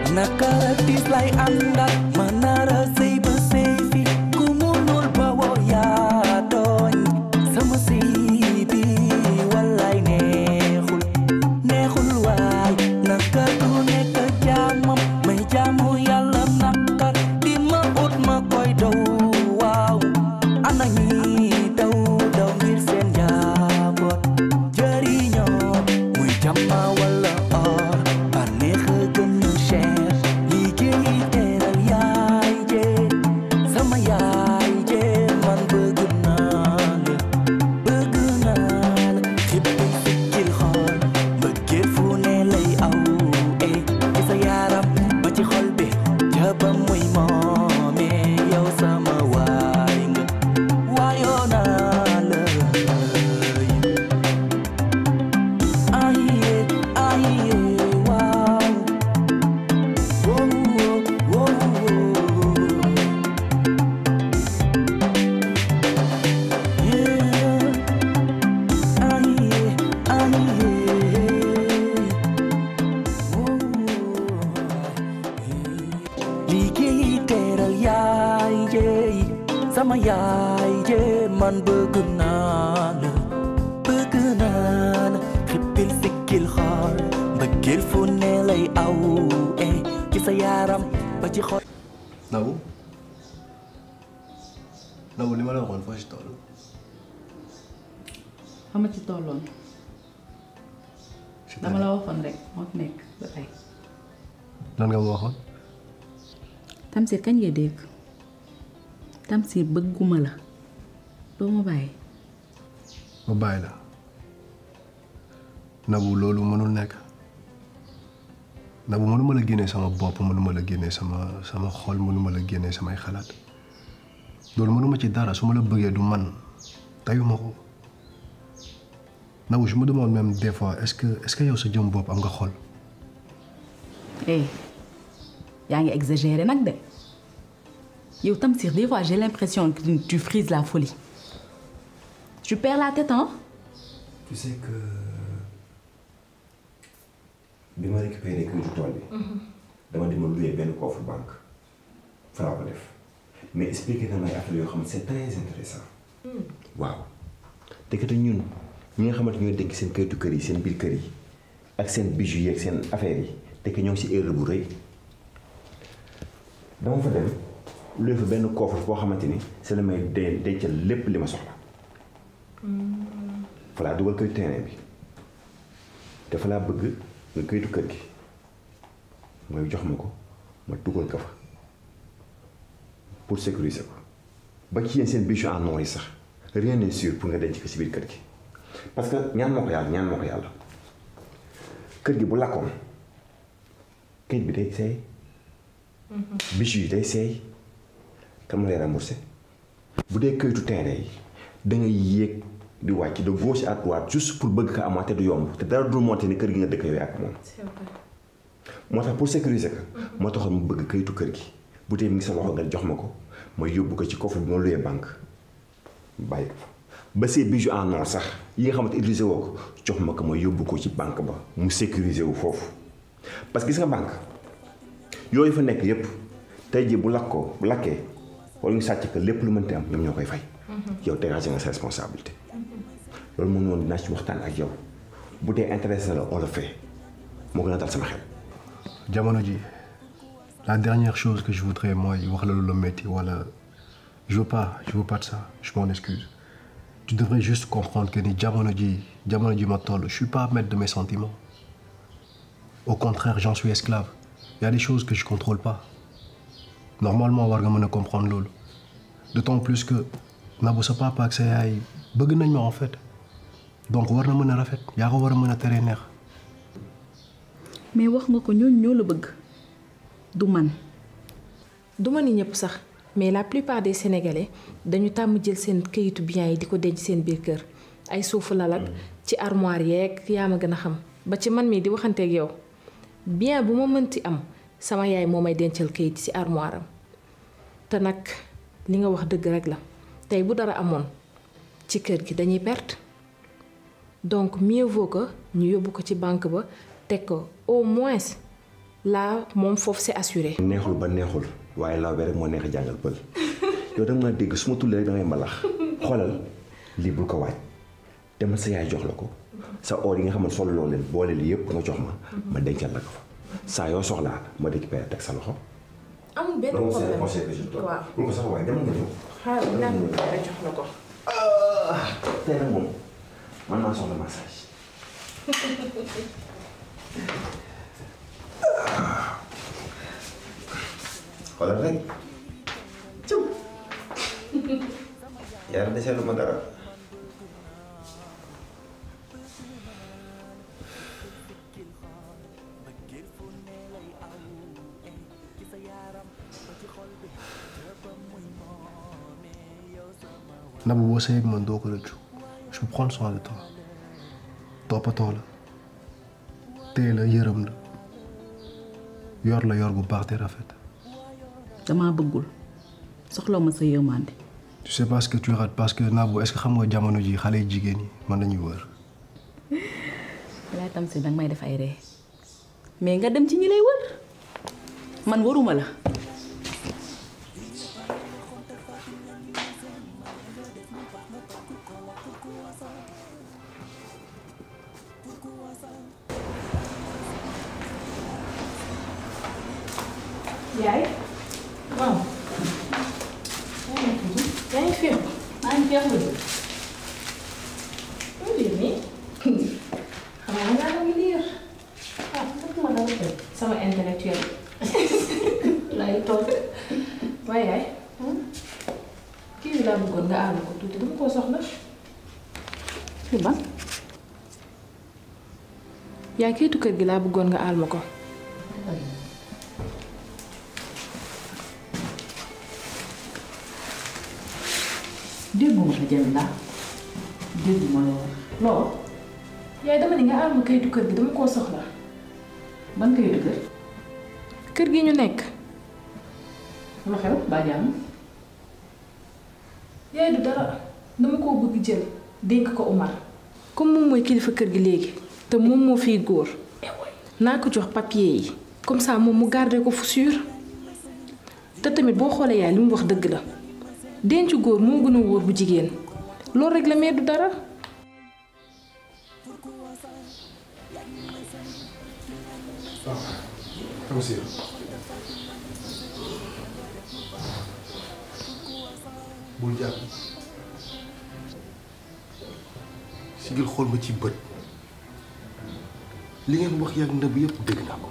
naka tiis lay àndal ma nara sëy ba sëy fi ku munul ba woo yaa tooñ sama sëy bi wallaay neexul neexul waay naka du nekk jaamam may jaamu yàlla naka di ma ut ma koy daw waaw ana ñi daw daw ngir seen njaboot jëriñoo muy jàmma wala or bànneex a gën a cher liggéey teral yaay jee sama yaay jee man bëgg naa la bëgg naa la xippi sikkil xool mbëggeel fu ne lay aw eh ci sa yaram ba ci xol bi jaba muy moome yow sama waay nga waayoo naa la aye aye waaw wow wow yeah aye aye liggéey teral yaay jeey sama yaay jee man bëgg naa la bëgg naa la xippil sikkil xool mbëggeel fu ne lay aw eh ci sa yaram ba ci xol Nabou Nabou li ma la waxoon foo si toll xama ci tolloon dama la waxoon rek moo fi nekk ba tey lan nga ma waxoon Tamsir kañ ngay dégg Tamsir bëgguma la doo ma bàyyi ma bàyyi la Nabou loolu mënul nekk Nabou mënuma la génnee sama bopp mënuma la génnee sama sama xol mënuma la génnee samay xalaat loolu mënuma ci dara su ma la bëggee du man tayuma ko Nabou je me demande même des fois est-ce que est-ce que yow sa jëm bopp am nga xol eh yaa ngi exagéré nag de yow Tamsir des fois j'ai l'impression que tu frises la folie tu perds la tête hein tu sais que bi ma récupéré këyitu tool bi. dama demoon louer benn coffre banque fa laa ko def mais expliqué na may affaire yoo xam ne c'est très intéressant waaw te kat ñun ñi nga xamante ñooy dénk seen këyitu kër yi seen biir kër yi ak seen bijoux yi ak seen affaires yi te que ñoo ngi si erreur bu rëy dama fa dem louer fa benn coffre boo xamante ni c'est la may de dencal lépp li ma soxla. fa laa dugal këyitu terrain bi te fa laa bëgg nga këyitu kër gi mooy jox ma ko ma dugal ko fa pour sécuriser ko ba ci yéen seen bijoux en or yi sax rien n'est sûr pour nga denc ko si biir kër gi parce que ñaan ma ko yàlla ñaan ma ko yàlla kër gi bu lakkoon këyit bi day seey bijoux yi day seey kan ma lay remboursé bu dee këyitu terrain yi da ngay yéeg di wàcc de gauche à droite juste pour bëgg ko amaat te du yomb te dara dul monté ni kër gi nga dëkk yooyu ak moom. moo tax pour sécuriser ko. moo taxoon mu bëgg kayitu kër gi bu dee mi ngi sa loxo nga jox ma ko ma yóbbu ko ci coffre bi ma luyee banque bàyyi ko fa ba see bijoux en or sax yi nga xamante utilisé woo ko jox ma ko ma yóbbu ko ci banque ba mu sécuriser wu foofu parce que gis nga banque yooyu fa nekk yépp tey jii bu lakkoo bu lakkee wala ñu sàcc ko lépp lu mënti am ñoom ñoo koy fay. yow dégagé nga sa responsabilité. loolu moom noonu dinaa ci waxtaan ak yow bu dee intéressé la on le fait moo gën a dal sama xel. jamono ji la dernière chose que je voudrais mooy wax la lu la métti wala je veux pas je veux pas de ça je m'en excuse tu devrais juste comprendre que ni jamono ji jamono ji ma toll je suis pas maître de mes sentiments au contraire j'en suis esclave il y a des choses que je contrôle pas normalement war nga mën a comprendre loolu d'autant plus que Nabou sa papa ak sa yaay bëgg nañ ma en fait donc war na mën a rafet yaa ko war a mën a teree neex mais wax nga ko ñooñu ñoo la bëgg du man du ma ni ñëpp sax mais la plupart des sénégalais dañu tàmm jël seen këyitu biens yi di ko denc seen biir kër ay suufu lalak ci armoire yeeg yaa ma gën a xam ba ci man mii di waxanteeg yow bien bu ma mënti am sama yaay moo may dencal këyit ci armoire am te nag li nga wax dëgg rek la tey bu dara amoon ci kër gi dañuy perte donc mieux vaut que ñu yóbbu ko ci banque ba teg ko au moins là moom foofu c'est assuré. neexul ba neexul waaye law bi rek moo neex a jàngal pël yow da nga maa dégg su ma tullee rek da ngay mbalax xoolal lii bul ko waaj demal sa yaay jox la ko sa or yi nga xam ne solo loo leen boole lii yëpp nga jox ma ma dencal la ko fa saa yoo soxlaa ma récupéré teg sa loxo. amul benn loolu c'est le problème conseil que je te donne. waaw bul ko sax waaye demal nga ñëw. xaaral naa ko pare jox la ko. tey nag moom man maa soxla massage. xoolal rek. cëw. yàlla deseelu ma dara. Nabou boo sëy ak man doo ko rëccu je vais prendre soin de toi toppatoo la téye la yërëm la yor la yor bu baax te rafet damaa bëggul soxla ma sa yërmande tu sais pas ce que tu rates parce que Nabou est-ce que xam nga jamono ji xale yu jigéen ñi man lañuy wër laay tam si danga may def ay ree mais nga dem ci ñi lay wër man waruma la yaay. waaw. yaa ngi fi. maa ngi feexlu lu liir nii. xanaa nga ngi liir. ah fekk ma dara tey. sama intellectuel. lay toog. waaye yaay. kii bi laa bëggoon nga àll ko tuuti dama koo soxla. fi ban yaay kayitu kër gi laa bëggoon nga àll ma ko. dégguma la jël ndax dégguma la wax loolu yaay dama ni nga àll ma kayitu kër gi dama koo soxla. ban kayitu kër kër gi ñu nekk. lu xew baa jàmm yaay du dara dama koo bëgg jël dénk ko Umar comme moom mooy kilifa kër gi léegi te moom moo fiy góor naa ko jox papier yi comme ça moom mu garder ko fu sûr te tamit boo xoolee yaay li mu wax dëgg la denc góor moo gën a wóor bu jigéen loolu rek la mais du dara Tamsir bul jàpp sigil xool ma ci bët li ngeen wax yàgg Nabou yëpp dégg naa ko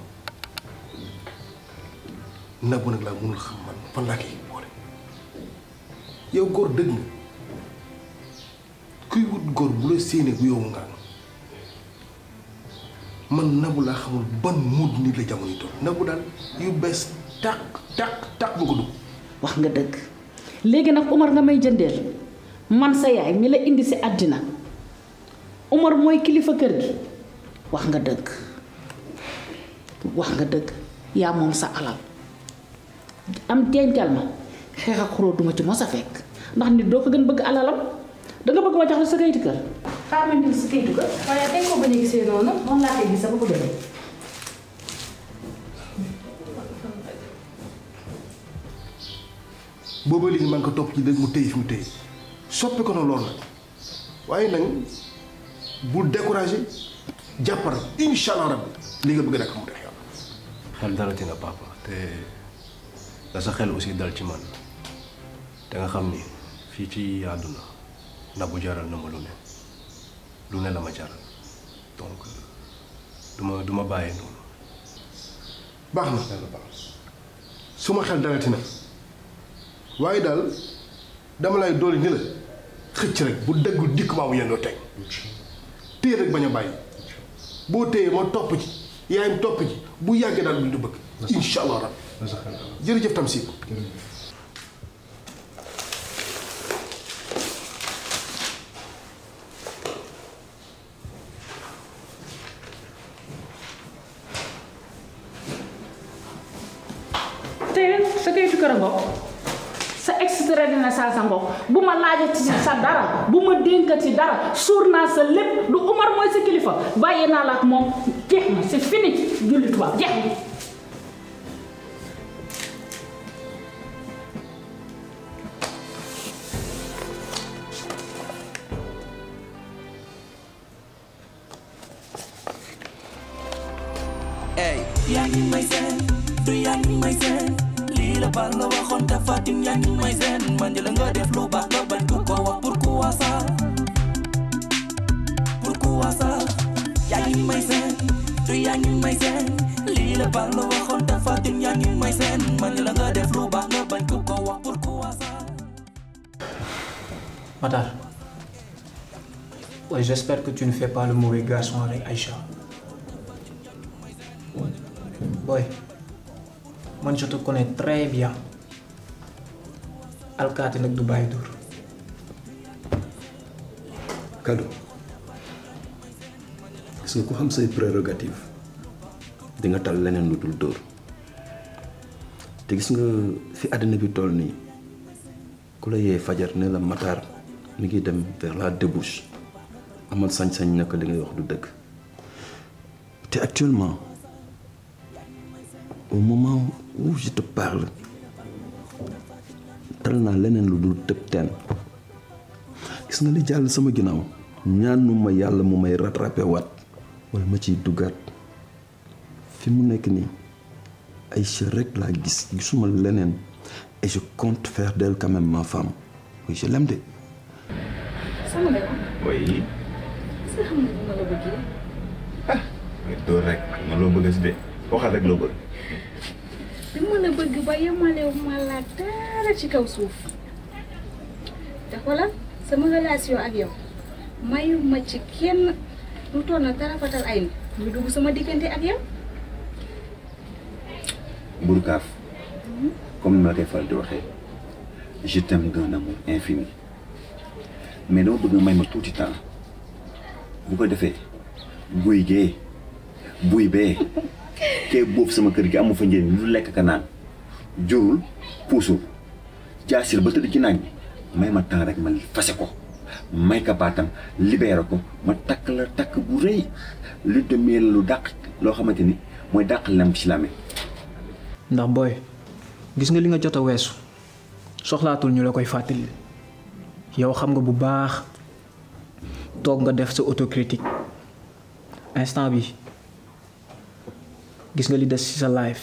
Nabou nag laa mënul xam man fan laa koy boole yow góor dëgg nga kuy wut góor bu la séenee bu yow nga man Nabou laa xamul ban muud nit la jamono yi toll Nabou daal yu bees tàq tàq tàq ba ko dugg wax nga dëgg léegi nag Umar nga may jëndeel man sa yaay mi la indi si àddina Umar mooy kilifa kër gi wax nga dëgg wax nga dëgg yaa moom sa alal am dencal ma xeex ak xuloo duma ci mos a fekk ndax nit doo ko gën bëgg alalam danga bëgg ma jox la sa kayitu kër xaaral ma indi sa kayitu kër waaye dañ ko bañ a gisee noonu noonu laa koy gis ba ko demee booba léegi man ko topp ci dëgg mu téye fi mu téye soppi ko na loolu nag waaye nag bul découragé jàppal incha allah rabbi li nga bëgg nag mu def yàlla. xel dalati na papa te da sa xel aussi dal ci man te nga xam ni fii ci àdduna Nabou jaral na ma lu ne lu ne la ma jaral donc du ma du ma bàyyee noonu. baax na yàlla baax suma xel dalati na waaye daal dama lay dooli ni la xëcc rek bu dëggu dikk maa bu yendoo teg téye rek bañ a bàyyi boo téyee ma topp ci yaayam topp ci bu yàggee daal du du bëgg incha allah rabbi jërëjëf Tamsir te sa kayitu kër a ngoog sa extrait de naissance a ngoog bu ma laajati ci sa dara bu ma dénkati dara suur naa sa lépp du Umar mooy sa kilifa bàyyi naa la ak moom jeex na c'est fini julli tubaab jeex na yaa ngi may seen du yaa ngi may seen lii la bal la waxoon te Fatim yaa ngi may seen man la nga def lu baax nga bañ ko ko wax pourquoi ça pourquoi ça yaa ngi may seen du yaa ngi may seen lii la bal la waxoon te Fatim yaa ngi may seen man la nga def lu baax nga bañ ko ko wax pourquoi ça Matar. Ouais, j'espère que tu ne fais pas le mauvais garçon avec Aïcha. Boy, moi je te connais très bien. Alkaati nag du bàyyi dur. Kado gis nga ku xam say prérogative di nga tal leneen lu dul dóor te gis nga fi àddina bi toll nii ku la yee fajar ne la Matar mi ngi dem vers la débouche amal sañ-sañ naka li ngay wax du dëgg te actuellement au moment où je te parle tal naa leneen lu dul tëb teen gis nga li jàll sama ginnaaw ñaanuma yàlla mu may rattrapé waat wala ma ciy duggaat fi mu nekk nii Aïcha rek laa gis gisuma leneen et je compte faire d'elle quand même ma femme oui je l'aime de sama nga oui sa xam nga bu ma la bëggee nga dóor rek ma loo bëgg si de waxal rek loo bëgg bi ma la bëgg ba yemalewu ma la dara ci kaw suuf te xoolal sama relation ak yow mayu ma ci kenn lu toll na dara fatal ay ni ñu dugg sama diggante ak yow Bourkaaf comme ni ma la koy faral di waxee je t'aime d'un amour infini mais dama bëgg nga may ma tuuti temps bu ko defee buy gee buy bee kee boobu sama kër gi amu fa njëriñ lu lekk ka naan jurul puusul jaasil ba tëdd ci naaj bi may ma temps rek ma fase ko may ka baatam libéré ko ma takk la takk bu rëy lu demee lu dàq loo xamante ni mooy dàq lem ci lame ndax booy gis nga li nga jot a weesu soxlaatul ñu la koy fàttali yow xam nga bu baax toog nga def sa autocritique instant bi gis nga li des ci sa life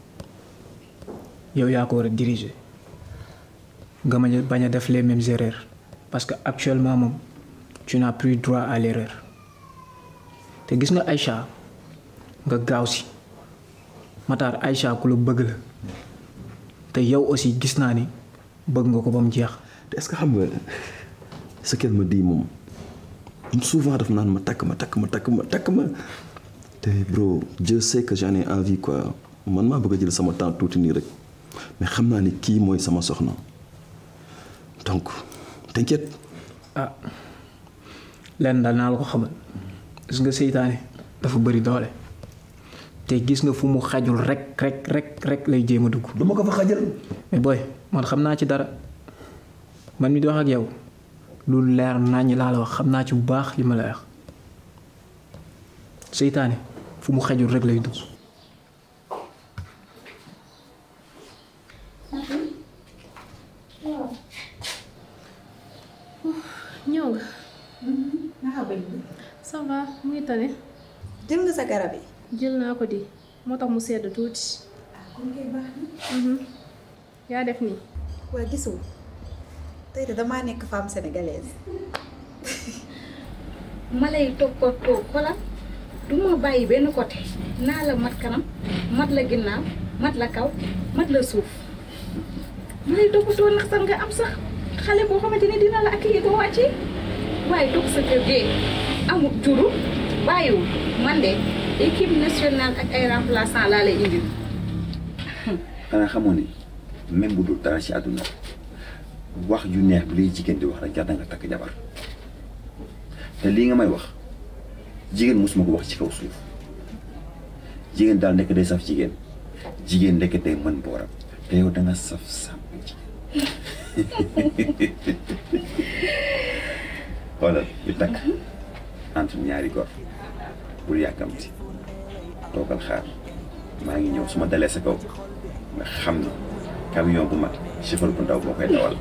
yow yaa ko war a diriger nga bañ a bañ a def les mêmes erreurs parce que actuellement moom tu n'as plus droit à l'erreur te gis nga Aïcha nga gaaw si Matar Aïcha ku la bëgg la te yow aussi gis naa ni bëgg nga ko ba mu jeex. te est-ce que xam nga ce qu'elle me dit moom souvent daf naan ma takk ma takk ma takk ma takk ma te bro Dieu sait que j'en ai envie quoi man maa bëgg a jël sama temps tuuti nii rek mais xam naa ni kii mooy sama soxna donc t'inquiète ah lenn daal naa la ko xamal gis nga seytaane dafa bëri doole te gis nga fu mu xajul rek rek rek rek lay jéem a dugg. du ma ko fa xajal mais booy man xam naa ci dara man mi di wax ak yow lu leer naññ laa la wax xam naa ci bu baax li ma la wax seytaane fu mu xajul rek lay dugg. ñëw nga. ça va mu ngi tane. jël nga sa garab yi. jël naa ko di moo tax mu sedd tuuti. yaa def nii. waa gisul tey de damaa nekk femme sénégalaise. ma lay toppatoo xoolal du ma bàyyi benn côté naa la mat kanam mat la ginnaaw mat la kaw mat la suuf ma lay toppatoo ndax sax nga am sax xale boo xamante ni dina la accueillir ba wàccee waaye toog sa kër gee amul juru bàyyiwul man de équipe nationale ak ay remplaçant laa lay indil. xanaa xamoo ni même bu dul dara ci àdduna wax ju neex bi lay jigéen di wax rek jar na nga takk jabar te lii nga may wax jigéen mosuma ko wax ci kaw suuf jigéen daal nekk day saf jigéen jigéen nekk day mën booram te yow da nga saf sàmm jigéen xoolal ñu takk entre ñaari gor bul yàkkamti toogal xaar maa ngi ñëw su ma dalee sa kaw nga xam ni camion bu mag chauffeur bu ndaw boo koy dawal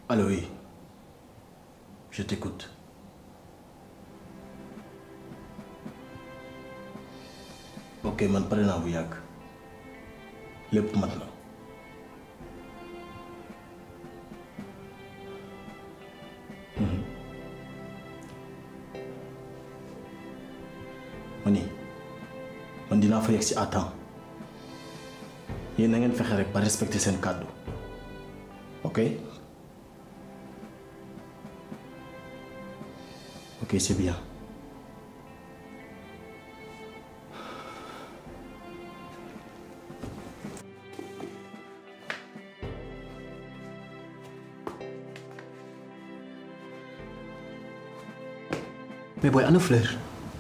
Allô, oui. Je t'écoute. ok man pare naa bu yàgg lépp mat na Mhm. ma ni man dinaa fa yegg si à temps yéen na ngeen fexe rek ba respecter seen kàddu ok ok c'est bien mais booy ana fleur.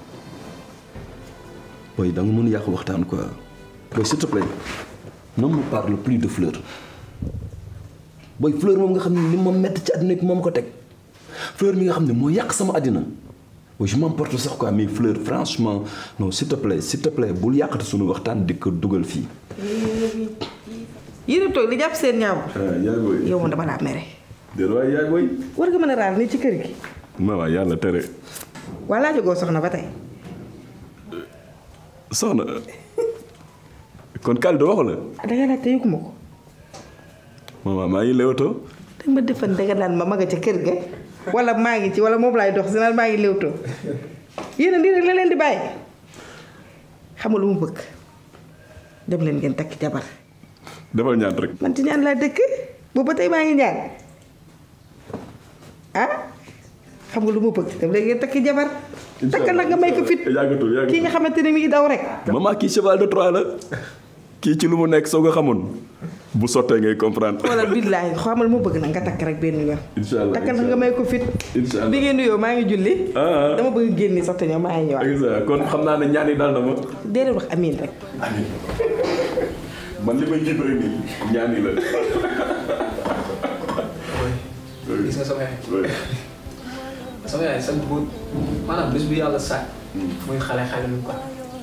booy da nga mën yàq waxtaan quoi booy s'il te plaît ne me parle plus de fleur booy fleur moom nga xam ne li ma metti ci àddina bi moom ko teg fleur mi nga xam ne moo yàq sama àddina booy je m'emporte sax quoi mais fleur franchement non s'il te plaît s'il te plaît bul yàqati suñu waxtaan di ko dugal fii. yéen a toog di jàpp seen ñaaw. yaay booy yow moom dama laa mere. déedéet waay yaay booy. war nga mën a raal nii ci kër gi. ma waa yàlla tere. waa laa jógoo soxna ba tey. soxna kon Kalidou waxu la. da nga laajte yëguma ko. maman maa ngi léewtoo. da ma defan da nga naan ma maga ca kër ga. wala maa ngi ci wala moom laay dox si naan maa ngi léewtoo. yéen a lii rek la leen di bàyyi. xam nga lu mu bëgg. dem leen ngeen takki jabar. defal ñaan rek. man ci ñaan laa dëkk boobu ba tey maa ngi ñaan ah xam nga lu mu bëgg dem leen ngeen takki jabar. takkal nag nga may ko fit yàggatul yàggatul kii nga xamante ne mi ngi daw rek. maman kii cheval de Troie la kii ci lu mu nekk soo ko xamoon bu sottee ngay comprendre. wala billaahi xamal mu bëgg nag nga takk rek benn yoon. incha allah takkal nag nga may ko fit. incha allah bi ngeen nuyoo maa ngi julli. ah dama bëgg génni sax te ñëw maa ngi ñëwaat. ah. kon xam naa ne ñaan yi dal na ma. déedéet wax amiin rek. amiin man li may jib rek nii ñaan yi la. gis nga sama yaay sama yaay sant bu maanaam bés bu yàlla sàkk muy xale xale lu ko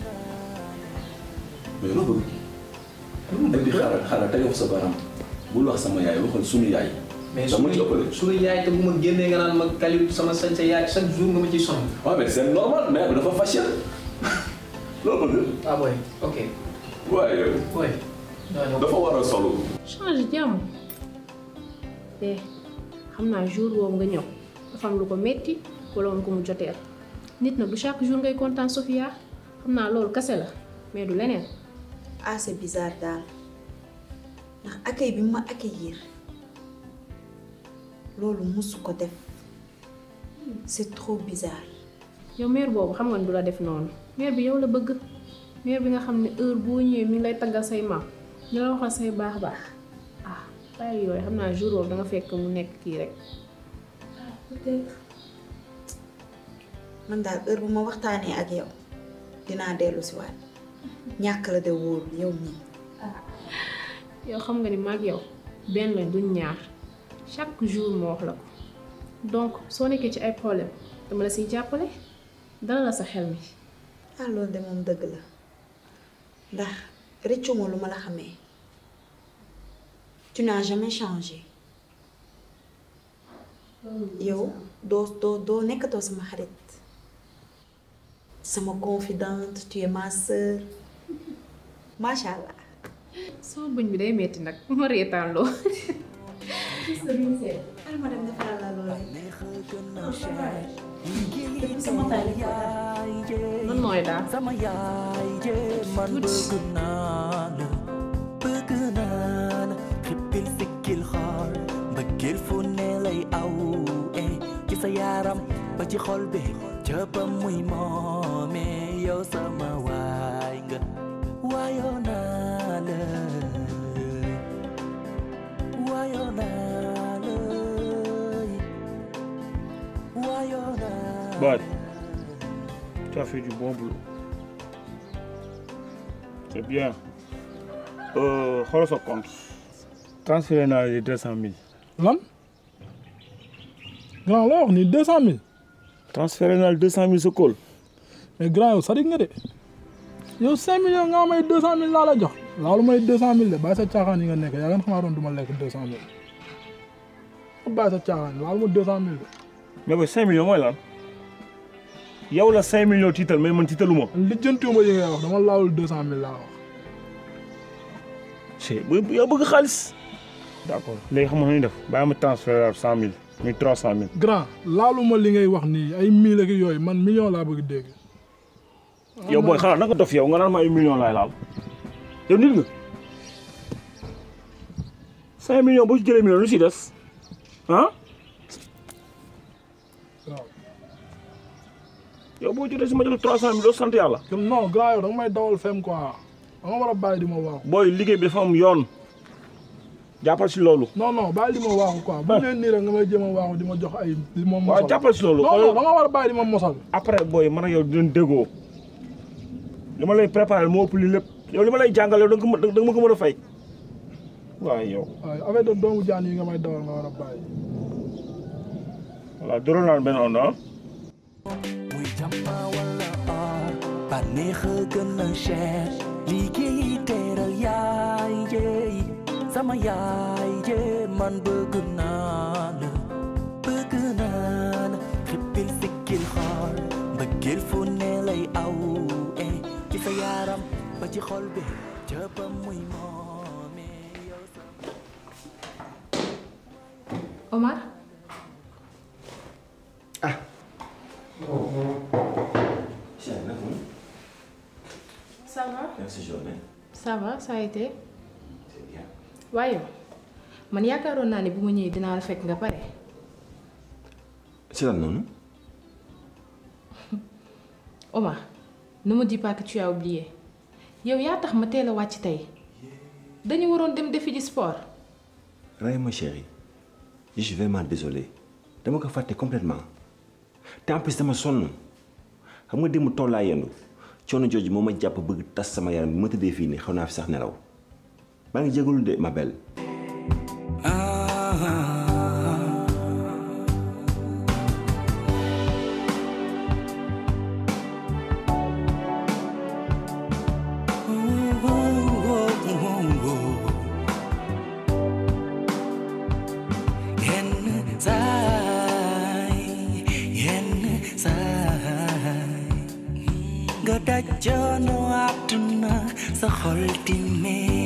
mais loo bëgg. lu mu bëgg xaaral xaaral tegal fa sa baram bul wax sama yaay waxal sunu yaay. mais dama ci ëppale. suñu yaay te bu ma génnee nga naan ma Kalidou sama sañ sa yaay chaque jour nga ma ciy sonn waaw mais c'est normal mais dafa facile. loo bëgg. ah boy ok waaye boy dafa war a solo. change jàmm te xam naa jour boobu nga ñëw dafa am lu ko metti wala woon ko mu joteel nit nag du chaque jour ngay kontaan Sofia xam naa loolu kase la mais du leneen ah c'est bizarre daal ndax accueil bi mu ma accueillir loolu musu ko def c'est trop bizarre yow mère boobu xam nga ne du la def noonu mère bi yow la bëgg mère bi nga xam ne heure boo ñëwee mi ngi lay taggal say maam ñu la waxal say baax baax ah bàyyi yooyu xam naa jour boobu da nga fekk mu nekk kii rek peut-être man daal heure bu ma waxtaanee ak yow dinaa dellu si waat ñàkk la de wóoru yow nii yow xam nga ni maag yow benn lañ duñ ñaar chaque jour moo wax la ko donc soo nekkee ci ay problème dama la siy jàppale dala la sa xel mi ah loolu de moom dëgg la ndax rëccuma lu ma la xamee tu n'as jamais changé yow doo doo doo nekkatoo sama xarit sama confidente tu es ma sœur macha allah. sama bëñ bi day metti nag ma reetaan loo ma dem defaral la loolu. man mooy daal sama yaay jee man bëgg naa la bëgg naa la xippil sikkil xool mbëggeel fu ne lay aw eh ci sa yaram ba ci xol bi ca muy moome yow sama waay nga waayoo naa la waayoo naa la waayoo naa Bad, tu as fait du bon boulot. C'est bien. Euh, xoolal sa compte. transféré naa les deux cent mille. lan grand loo wax ni deux cent mille transféré naa deux cent mille sa kóol. mais grand yow sadik nga de yow cinq millions nga may deux cent mille laa la jox laalu may deux cent mille de bàyyi sa caaxaan yi nga nekk yaa ngeen xamaatoon du ma lekk deux cent mille ma bàyyi sa caaxaan laal ma deux cent mille mais booy cinq millions mooy lan yow la cinq millions tiital mais man tiitaluma lijjantiwuma yi ngay wax dama laalul deux cent mille laa wax c'est yow bëgg xaalis d'accord léegi xam nga nu ñuy def bàyyi ma transfert cent mille muy trois cent mille grand laaluma li ngay wax nii ay mille ak yooyu man million laa bëgg dégg yow booy xanaa naka dof yow nga naan ma ay millions laay laal yow nit nga cinq millions boo ci jëlee million lu si des ah yow boo jotee si ma jox trois cent mille doo sant yàlla non grand yow da nga may dawal fem quoi da nga war a bàyyi di ma waaxu booy liggéey bi dafa am yoon jàppal si loolu non non bàyyi di ma waaxu quoi bu leen nii rek nga may jéem a waaxu di ma jox ay di ma mosal waaw jàppal si loolu non non da nga war a bàyyi di ma mosal après booy man ak yow dinañ déggoo li ma lay préparé moo ëpp li lépp yow li ma lay jàngal yow da nga da nga ma ko mën a fay waaye yow waaye avec de doomu jaan yi nga may dawal nga war a bàyyi voilà doroon naan benn ond ah muy jàmma wala or bànneex a gën a cher liggéey teral yaay jéey sama yaay jee man bëgg naa la bëgg naa la xippil sikkil xool mbëggeel fu ne lay aw eh ci sa yaram ba ci xol bi jëppam muy moome yow sa Omar ça va Merci, journée. ça va ça a été waaye man yaakaaroon naa ne bu ma ñëwee dinaa la fekk nga pare C'est là, non Omar ne me dis pas que tu as oublié yow yaa tax ma teel a wàcc tey dañu waroon dem defi ji sport Ray, ma chérie, je suis vraiment désolé. dama ko fàtte complètement te en plus dama sonn xam nga démb tool laa yendu coono jooju moo ma jàpp bëgg tas sama yaram bi ma tëddee fii nii xaw naa fi sax nelaw maa ngi jégalu de ma belle. yenn saay yenn saay nga daj coono àdduna sa xol di mee